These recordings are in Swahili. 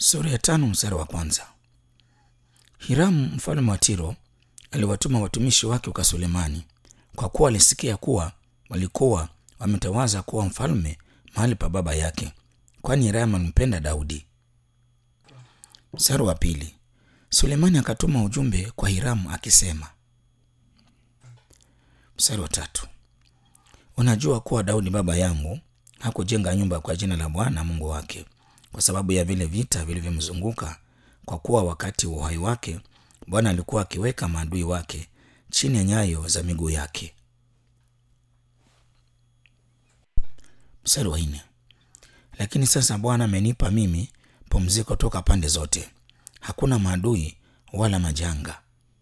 Sura ya tano mstari wa kwanza. Hiramu mfalme wa Tiro aliwatuma watumishi wake kwa Sulemani kwa kuwa alisikia kuwa walikuwa wametawaza kuwa mfalme mahali pa baba yake, kwani Hiramu alimpenda Daudi. Mstari wa pili. Sulemani akatuma ujumbe kwa Hiramu akisema. Mstari wa tatu. Unajua kuwa Daudi baba yangu hakujenga nyumba kwa jina la Bwana Mungu wake kwa sababu ya vile vita vilivyomzunguka, kwa kuwa wakati wa uhai wake Bwana alikuwa akiweka maadui wake chini ya nyayo za miguu yake. Mstari wa nne. Lakini sasa Bwana amenipa mimi pumziko toka pande zote, hakuna maadui wala majanga.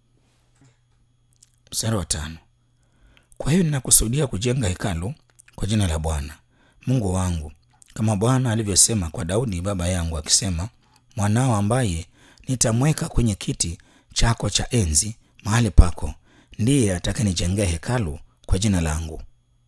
Mstari wa tano. Kwa hiyo ninakusudia kujenga hekalu kwa jina la Bwana Mungu wangu kama Bwana alivyosema kwa Daudi baba yangu akisema, mwanao ambaye nitamweka kwenye kiti chako cha enzi mahali pako ndiye atakayenijengea hekalu kwa jina langu.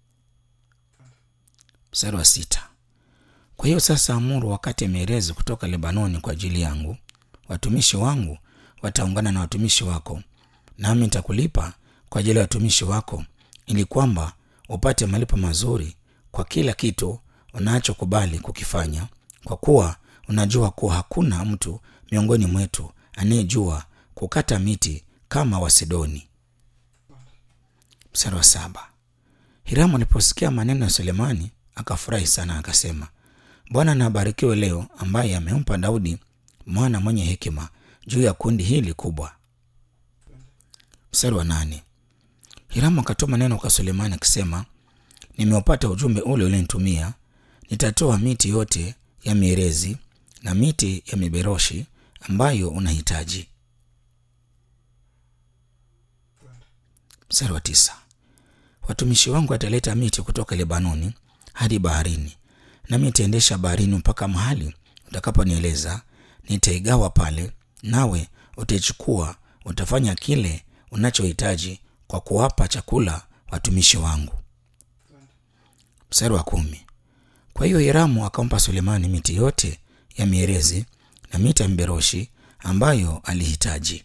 Mstari wa sita. Kwa hiyo sasa amuru wakati mierezi kutoka Lebanoni kwa ajili yangu, watumishi wangu wataungana na watumishi wako, nami nitakulipa kwa ajili ya watumishi wako, ili kwamba upate malipo mazuri kwa kila kitu unachokubali kukifanya, kwa kuwa unajua kuwa hakuna mtu miongoni mwetu anayejua kukata miti kama Wasidoni. Mstari wa saba. Hiramu aliposikia maneno ya Sulemani akafurahi sana, akasema, Bwana na abarikiwe leo, ambaye amempa Daudi mwana mwenye hekima juu ya kundi hili kubwa. Mstari wa nane. Hiramu akatuma neno kwa Sulemani akisema, nimeupata ujumbe ule ulinitumia. Nitatoa miti yote ya mierezi na miti ya miberoshi ambayo unahitaji. Mstari wa tisa. Watumishi wangu wataleta miti kutoka Lebanoni hadi baharini, nami nitaendesha baharini mpaka mahali utakaponieleza. Nitaigawa pale, nawe utaichukua, utafanya kile unachohitaji kwa kuwapa chakula watumishi wangu. Mstari wa kumi. Kwa hiyo Hiramu akampa Sulemani miti yote ya mierezi na miti ya miberoshi ambayo alihitaji.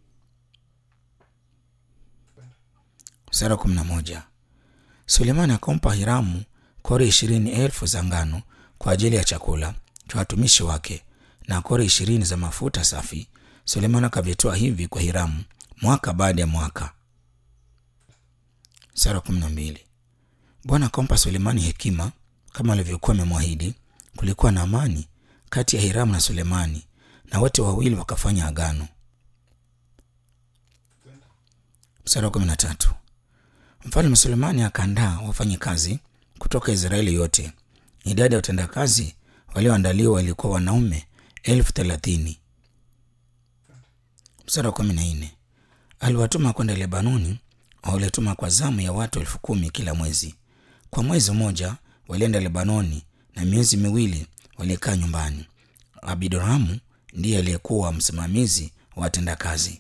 Mstari wa kumi na moja. Sulemani akampa Hiramu kori ishirini elfu za ngano kwa ajili ya chakula cha watumishi wake na kori ishirini za mafuta safi. Sulemani akavitoa hivi kwa Hiramu mwaka baada ya mwaka. Mstari wa kumi na mbili. Bwana akampa Sulemani hekima kama alivyokuwa amemwahidi. Kulikuwa na amani kati ya Hiramu na Sulemani, na wote wawili wakafanya agano. Mstari wa kumi na tatu. Mfalme Sulemani akaandaa wafanyakazi kutoka Israeli yote. Idadi ya watendakazi walioandaliwa ilikuwa wanaume elfu thelathini. Mstari wa kumi na nne. Aliwatuma kwenda Lebanoni, walituma kwa zamu ya watu elfu kumi kila mwezi. Kwa mwezi mmoja walienda Lebanoni na miezi miwili walikaa nyumbani. Abidoramu ndiye aliyekuwa msimamizi wa watendakazi.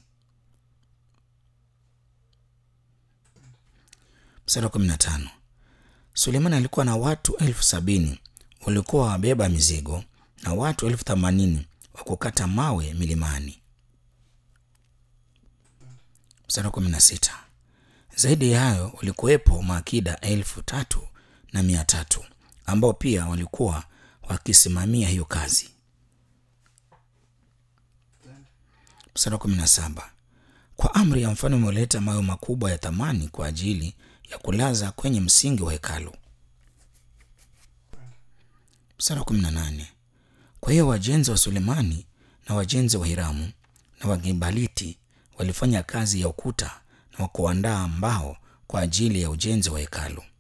Mstari wa kumi na tano. Sulemani alikuwa na watu elfu sabini walikuwa wabeba mizigo na watu elfu themanini wa kukata mawe milimani. Mstari wa kumi na sita. Zaidi ya hayo walikuwepo maakida elfu tatu na mia tatu ambao pia walikuwa wakisimamia hiyo kazi. Mstari wa kumi na saba. Kwa amri ya mfalme walileta mawe makubwa ya thamani kwa ajili ya kulaza kwenye msingi wa hekalu. Mstari wa kumi na nane. Kwa hiyo wajenzi wa Sulemani na wajenzi wa Hiramu na Wagibaliti walifanya kazi ya ukuta na wa kuandaa mbao kwa ajili ya ujenzi wa hekalu.